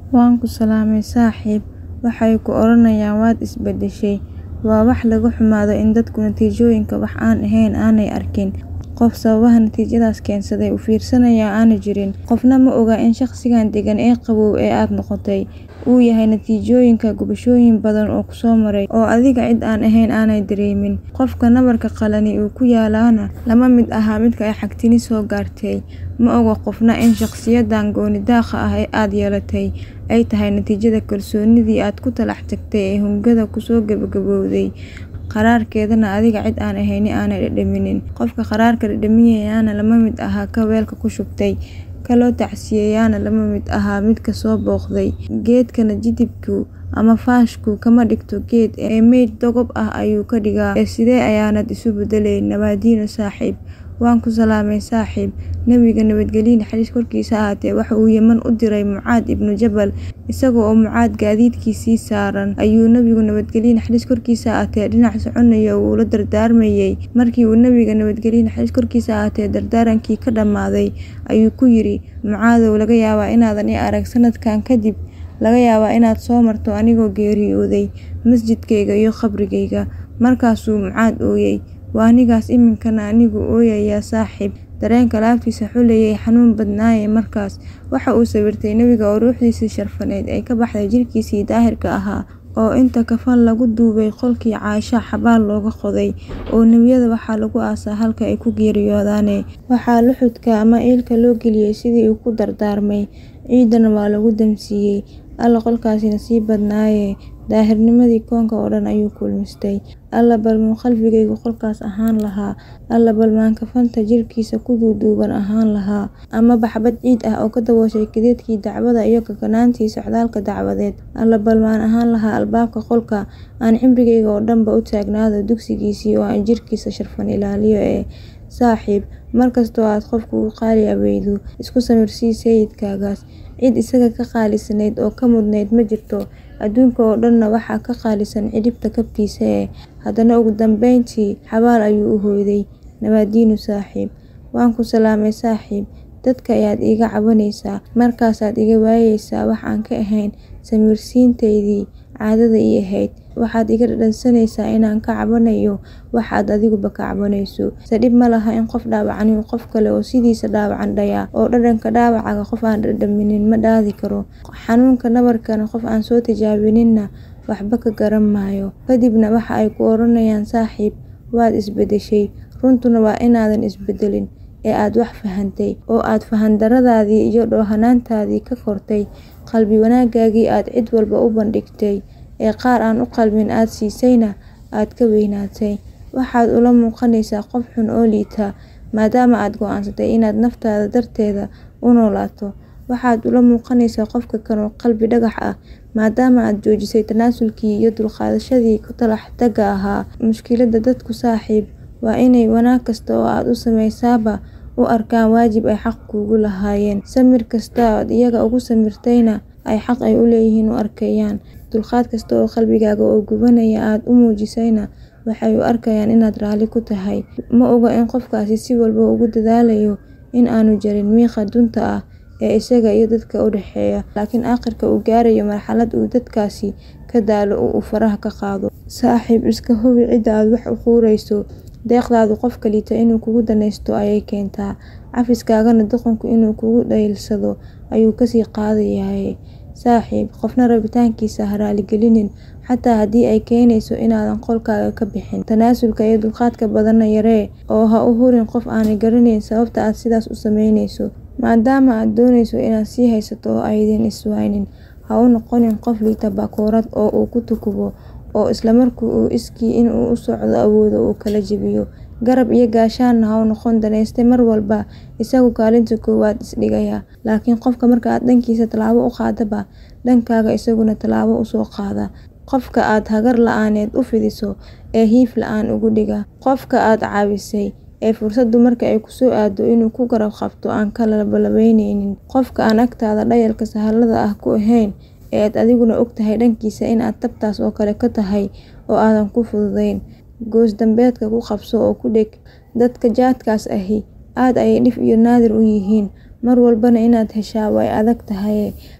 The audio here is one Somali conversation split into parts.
Waan ku salaamay saaxiib, waxay ku odhanayaan waad is beddeshay. Waa wax laga xumaado in dadku natiijooyinka wax aan ahayn aanay arkin. Qof sababaha natiijadaas keensaday u fiirsanaya aanu jirin. Qofna ma oga in shakhsigan deggan ee qabow ee aad noqotay uu yahay natiijooyinka gubashooyin badan oo ku soo maray, oo adiga cid aan ahayn aanay dareemin. Qofka nabarka qalani uu ku yaallana lama mid aha midka ay xagtini soo gaartay. Ma oga qofna in shakhsiyadan gooni-daaqa ah ee aad yeelatay ay tahay natiijada kalsoonidii aad ku talax tagtay ee hungada ku soo gabagabowday, qadhaadhkeedana adiga cid aan ahayn aanay dhadhaminin. Qofka qadhaadhka dhadhaminayana lama mid aha ka weelka ku shubtay, ka loo tacsiyeeyayna lama mid aha midka soo booqday. Geedkana jidhibku ama faashku kama dhigto geed ee meyd dogob ah ayuu ka dhigaa. Ee sidee ayaanad isu beddelayn? Nabaadiino saaxiib. Waan ku salaamay saaxiib. Nabiga nabadgelyo naxariis korkiisa ha ahaatee waxa uu Yemen u diray Mucaad ibnu Jabal. Isaga oo Mucaad gaadiidkiisii saaran ayuu Nabigu nabadgelyo naxariis korkiisa ha ahaatee dhinac soconaya oo uu la dardaarmayay. Markii uu Nabiga nabadgelyo naxariis korkiisa ha ahaatee dardaarankii ka dhammaaday, ayuu ku yidhi: Mucaadow, laga yaabaa inaadan i arag sanadkan kadib, laga yaabaa inaad soo marto anigoo geeriyooday masjidkayga iyo qabrigayga. Markaasuu Mucaad ooyay. Waa anigaas iminkana anigu ooyaya saaxiib. Dareenka laabtiisa xuleeyay xanuun badnaayay markaas. Waxa uu sawirtay Nabiga oo ruuxdiisii sharfaneyd ay ka baxday jidhkiisii daahirka ahaa, oo inta kafan lagu duubay qolkii Caaisha xabaal looga qoday, oo nebiyada waxaa lagu aasaa halka ay ku geeriyoodaane. Waxaa luxudka ama iilka loo geliyay sidii uu ku dardaarmay, ciidana waa lagu damsiiyay. Alle qolkaasi nasiib badnaaye, daahirnimadii koonka oo dhan ayuu kulmistay. Alle bal muu qalbigaygu qolkaas ahaan lahaa. Alle bal maan kafanta jidhkiisa ku duuduuban ahaan lahaa. Amaba xabbad ciid ah oo ka dabooshay kadeedkii dacwada iyo kakanaantii socdaalka dacwadeed. Alle bal maan ahaan lahaa albaabka qolka aan cimrigayga oo dhanba u taagnaado dugsigiisii oo aan jidhkiisa sharfan ilaaliyo ee. Saaxiib, mar kasta oo aad qof kugu qaali awaydo, isku samirsii sayidkaagaas. Cid isaga ka qaalisanayd oo ka mudnayd ma jirto. Adduunka oo dhanna waxaa ka qaalisan cidhibta kabtiisa ee. Haddana ugu dambeyntii, xabaal ayuu u hoyday. Nabaadiino saaxiib. Waan ku salaamay saaxiib. Dadka ayaad iiga cabanaysaa, markaasaad iga waayaysaa wax aan ka ahayn samirsiintaydii caadada ii ahayd. Waxaad iga dhadhansanaysaa inaan ka cabanayo wax aad adiguba ka cabanayso. Se dhib ma laha in qof dhaawacani uu qof kale oo sidiisa dhaawacan dhayaa, oo dhadhanka dhaawaca qof aan dhadhaminin ma daadi karo. Xanuunka nabarkana qof aan soo tijaabininna waxba ka garan maayo. Kadibna waxa ay ku odhanayaan saaxiib, waad is beddeshay. Runtuna waa inaadan is beddelin, ee aad wax fahantay, oo aad fahandarradaadii iyo dhoohanaantaadii ka kortay. Qalbi wanaagaagii aad cid walba u bandhigtay, ee qaar aan u qalmin aad siisayna aad ka weynaatay. Waxaad ula muuqanaysaa qof xun oo liita, maadaama aad go'aansatay inaad naftaada darteeda u noolaato. Waxaad ula muuqanaysaa qofka kan oo qalbi dhagax ah, maadaama aad joojisay tanaasulkii iyo dulqaadashadii ku talax tagga ahaa. Mushkiladda dadku saaxiib waa inay wanaag kasta oo aad u samaysaaba u arkaan waajib ay xaq kuugu lahaayeen. Samir kasta oo aad iyaga ugu samirtayna ay xaq ay u leeyihiin u arkayaan. Dulqaad kasta oo qalbigaaga oo gubanaya aad u muujisayna waxay u arkayaan inaad raalli ku tahay. Ma oga in qofkaasi si walba ugu dadaalayo in aanu jarin miiqa dunta ah ee isaga iyo dadka u dhexeeya, laakiin aakhirka uu gaarayo marxalad uu dadkaasi ka daalo oo uu faraha ka qaado. Saaxiib, iska hubi cidda aad wax u quurayso. Deeqdaadu qofka liita inuu kugu danaysto ayay keentaa. Cafiskaagana doqonku inuu kugu dhayalsado ayuu ka sii qaadayaa. Saaxiib, qofna rabitaankiisa ha raali gelinin, xataa haddii ay keenayso inaadan qolkaaga ka bixin. Tanaasulka iyo dulqaadka badanna yaree, oo ha u hurin qof aanay garanayn sababta aad sidaas u samaynayso. Maadaama aad doonayso inaad sii haysato oo aydan is waynin, ha u noqonin qof liita bakoorad oo uu ku tukubo, oo isla markii uu iskii in uu u socdo awoodo uu kala jabiyo. Garab iyo gaashaanna ha u noqon danayste mar walba isagu kaalinta koowaad is dhigaya. Laakiin qofka marka aad dhankiisa talaabo u qaadaba, dhankaaga isaguna talaabo u soo qaada. Qofka aad hagar la'aaneed u fidiso, ee hiif la'aan uga dhiga. Qofka aad caawisay, ee fursaddu marka ay ku soo aado inuu ku garab qabto aan ka labalabeynin. Qofka aan agtaada dhayalka sahalada ah ku ahayn, ee aad adiguna ogtahay dhankiisa in aad tabtaas oo kale ka tahay oo aadan ku fududayn. Goos dambeedka ku qabso oo ku dheg. Dadka jaadkaas ahi aad ayay dhif iyo naadir u yihiin, mar walbana inaad heshaa way adag tahay.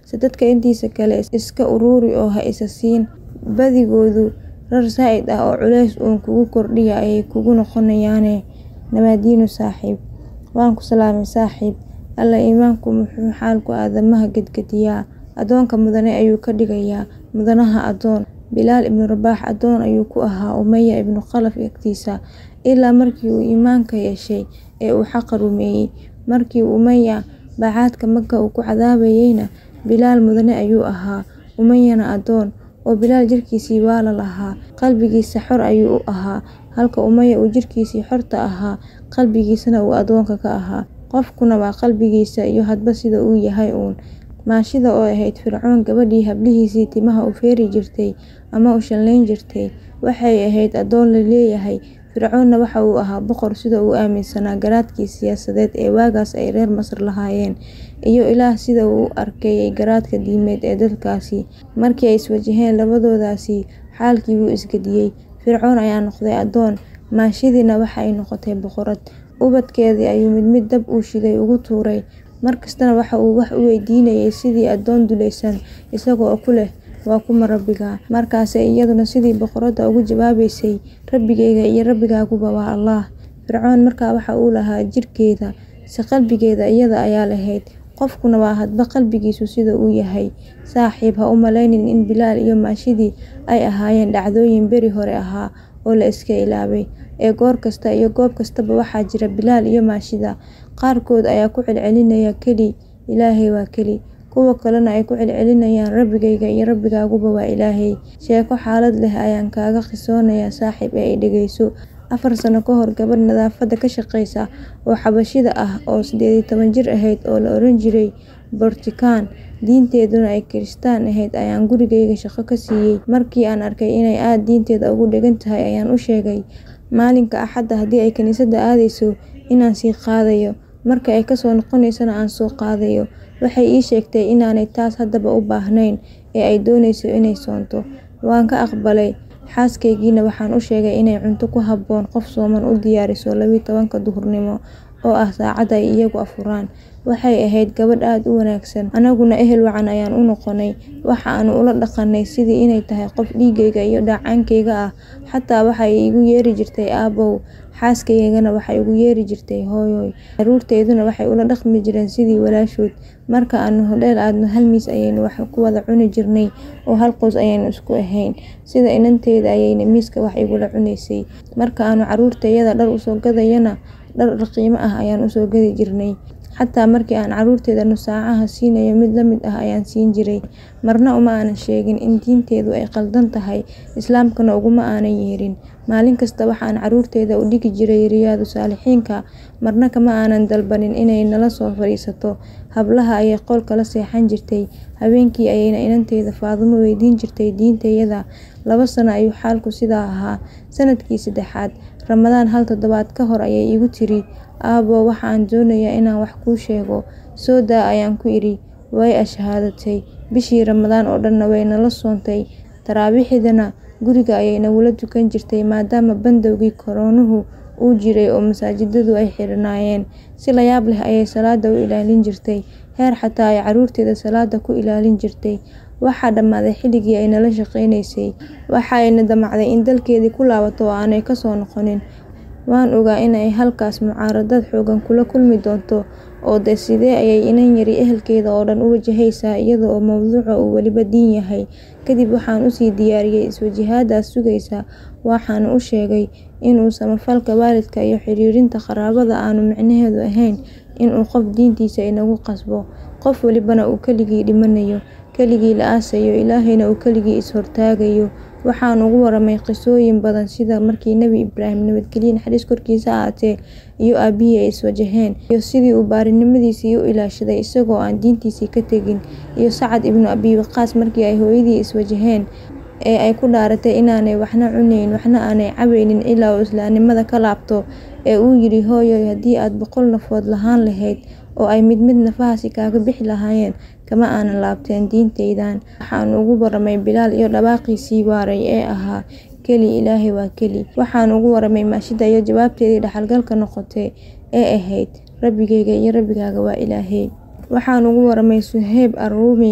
se dadka intiisa kale iska uruuri oo ha isa siin badigoodu rar zaa'id ah oo culays uun kugu kordhiya ayay kugu noqonayaane nabaadiinu saaxiib waan ku salaamay saaxiib alla iimaanku muxuu xaalku aadamaha gedgediyaa addoonka mudane ayuu ka dhigayaa mudanaha addoon bilaal ibnu rabaax addoon ayuu ku ahaa umaya ibnu khalaf agtiisa ilaa markii uu iimaanka yeeshay ee uu xaqa rumeeyey markii umaya bacaadka maka uu ku cadaabayeyna bilaal mudane ayuu ahaa umayana addoon oo bilaal jirkiisii waa la lahaa qalbigiisa xor ayuu u ahaa halka umaya uu jirkiisii xorta ahaa qalbigiisana uu addoonka ka ahaa qofkuna waa qalbigiisa iyo hadba sida uu yahay uun maashida oo ahayd fircoon gabadhii hablihiisii timaha u feeri jirtay ama u shanlayn jirtay waxay ahayd addoon la leeyahay fircoonna waxa uu ahaa boqor sida uu aaminsanaa garaadkii siyaasadeed ee waagaas ay reer masar lahaayeen iyo ilaah sida uu u arkayay garaadka diimeed ee dadkaasi markii ay iswajaheen labadoodaasi xaalkii wuu isgediyey fircoon ayaa noqday addoon maashidiina waxa ay noqotay boqorad ubadkeedii ayuu mid mid dab uu shiday ugu tuuray markastana waxa uu wax u weydiinayay sidii addoon dulaysan isaga oo ku leh waa kuma rabbigaa markaase iyaduna sidii boqoradda ugu jawaabaysay rabbigayga iyo rabbigaaguba waa allaah fircoon markaa waxa uu lahaa jirkeeda se qalbigeeda iyada ayaa lahayd qofkuna waa hadba qalbigiisu sida uu yahay saaxiib ha u malaynin in bilaal iyo maashidii ay ahaayeen dhacdooyin beri hore ahaa oo la iska ilaabay ee goor kasta iyo goob kastaba waxaa jira bilaal iyo maashida qaarkood ayaa ku celcelinaya keli ilaahay waa keli kuwa kalena ay ku celcelinayaan rabbigayga iyo rabbigaaguba waa ilaahay sheeko xaalad leh ayaan kaaga qisoonayaa saaxiib ee ay dhegeyso afar sano ka hor gabadh nadaafadda ka shaqeysa oo xabashida ah oo sideed iyo toban jir ahayd oo la oran jiray bortikaan diinteeduna ay kiristaan ahayd ayaan gurigayga shaqo ka siiyey markii aan arkay inay aada diinteeda ugu dhegan tahay ayaan u sheegay maalinka axadda haddii ay kiniisadda aadayso inaan sii qaadayo marka ay kasoo noqonaysana aan soo qaadayo waxay ii sheegtay inaanay taas haddaba u baahnayn ee ay doonayso inay soonto waan ka aqbalay xaaskaygiina waxaan u sheegay inay cunto ku habboon qof sooman u diyaariso labiyi tobanka duhurnimo oo ah saacadda ay iyagu afuraan waxay ahayd gabadh aada u wanaagsan anaguna ehel wacan ayaan u noqonay waxa aanu ula dhaqanay sidii inay tahay qof dhiigayga iyo dhaacaankayga ah xataa waxay igu yeeri jirtay aabow xaaskaygana waxay igu yeeri jirtay hooyoy caruurteyduna waxay ula dhaqmi jireen sidii walaashood marka aanu hodheel aadno hal miis ayaynu wax ku wada cuni jirnay oo hal qoys ayaynu isku ahayn sida inanteeda ayayna miiska wax igula cunaysay marka aanu caruurtayada dhar usoo gadayana dhar qiimo ah ayaan usoo gadi jirnay xataa markii aan caruurteeda nusaacaha siinayo mid la mid ah ayaan siin jiray marna uma aanan sheegin in diinteedu ay qaldan tahay islaamkana uguma aanan yeerin maalin kasta waxaan caruurteeda u dhigi jiray riyaadu saalixiinka marna kama aanan dalbanin inay nala soo fadhiisato hablaha ayay qolka la seexan jirtay habeenkii ayayna inanteeda faadumo weydiin jirtay diintayada laba sano ayuu xaalku sidaa ahaa sanadkii saddexaad ramadaan hal toddobaad ka hor ayay igu tiri aabo waxaan doonayaa inaan wax kuu sheego soo daa ayaan ku idhi way ashahaadatay bishii ramadaan oo dhanna way nala soontay taraabiixdana guriga ayay nagula tukan jirtay maadaama bandowgii koroonuhu uu jiray oo masaajidadu ay xirnaayeen si layaab leh ayay salaada u ilaalin jirtay heer xataa ay caruurteeda salaada ku ilaalin jirtay waxaa dhammaaday xilligii ay nala shaqaynaysay waxayna damacday in dalkeedii ku laabato oo aanay kasoo noqonin waan ogaa inay halkaas mucaaradad xoogan kula kulmi doonto oo de sidee ayay inan yari ehelkeeda oo dhan u wajahaysaa iyada oo mowduuca uu weliba diin yahay kadib waxaan usii diyaariyey iswajahaadaas sugaysa waxaana u sheegay inuu samafalka waalidka iyo xiriirinta qaraabada aanu micnaheedu ahayn inuu qof diintiisa inagu qasbo qof walibana uu keligii dhimanayo keligii la aasayo ilaahayna uu keligii is-hortaagayo waxaan ugu waramay qisooyin badan sida markii nebi ibraahim nabadgelye naxariis korkiisa ahaatee iyo aabihii ay iswajaheen iyo sidii uu baarinimadiisii u ilaashaday isagoo aan diintiisii ka tegin iyo sacad ibnu abi waqaas markii ay hooyadii iswajaheen ee ay ku dhaaratay inaanay waxna cunayn waxna aanay cabaynin ilaa uu islaamnimada ka laabto ee uu yidhi hooyoy haddii aad boqol nafood lahaan lahayd oo ay mid mid nafahaasi kaaga bixi lahaayeen kama aanan laabteen diintaydan waxaan ugu waramay bilaal iyo dhawaaqiisii waaray ee ahaa keli ilaahay waa keli waxaan ugu waramay maashida iyo jawaabteedii dhaxalgalka noqotay ee ahayd rabbigayga iyo rabbigaaga waa ilaahay waxaan ugu waramay suheyb arruumi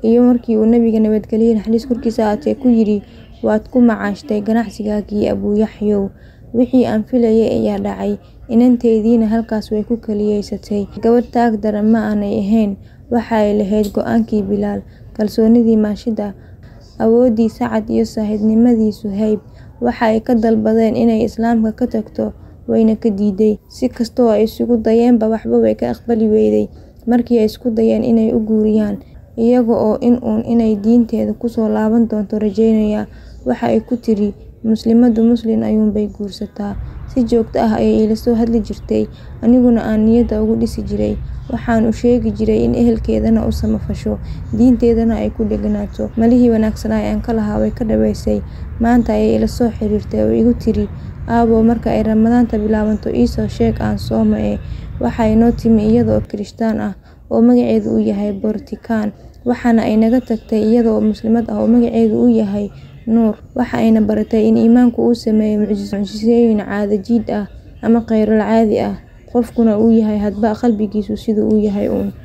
iyo markii uu nabiga nabadgelye naxariis korkiisa ahaatee ku yidhi waad ku macaashtay ganacsigaagii abuuyaxyow wixii aan filayay ayaa dhacay inantaydiina halkaas way ku kaliyeysatay gabadh taag daran ma aanay ahayn waxa ay lahayd go-aankii bilaal kalsoonidii maashida awooddii sacad iyo saaxiibtinimadii suhayb waxa ay ka dalbadeen inay islaamka ka tagto wayna ka diiday si kastoo ay isugu dayeenba waxba way ka aqbali weyday markii ay isku dayeen inay u guuriyaan iyaga oo in uun inay diinteeda kusoo laaban doonto rajeynaya waxa ay ku tiri muslimadu muslin ayuunbay guursataa si joogto ah ayay iila soo hadli jirtay aniguna aan niyadda ugu dhisi jiray waxaan u sheegi jiray in ehelkeedana u samafasho diinteedana ay ku dheganaato malihii wanaagsanaa ee aan ka lahaa way ka dhaweysay maanta ayay ila soo xiriirtay oo igu tiri aabow marka ay ramadaanta bilaabanto iisoo sheeg aan sooma ee waxa inoo timi iyadoo kirishtaan ah oo magaceedu uu yahay boortikaan waxaana ay naga tagtay iyadoo muslimad ah oo magaceedu uu yahay nuur waxa ayna baratay in iimaanku uu sameeyo mucjisooyin caado jiid ah ama khayrul caadi ah qofkuna uu yahay hadba qalbigiisu siduu u yahay uun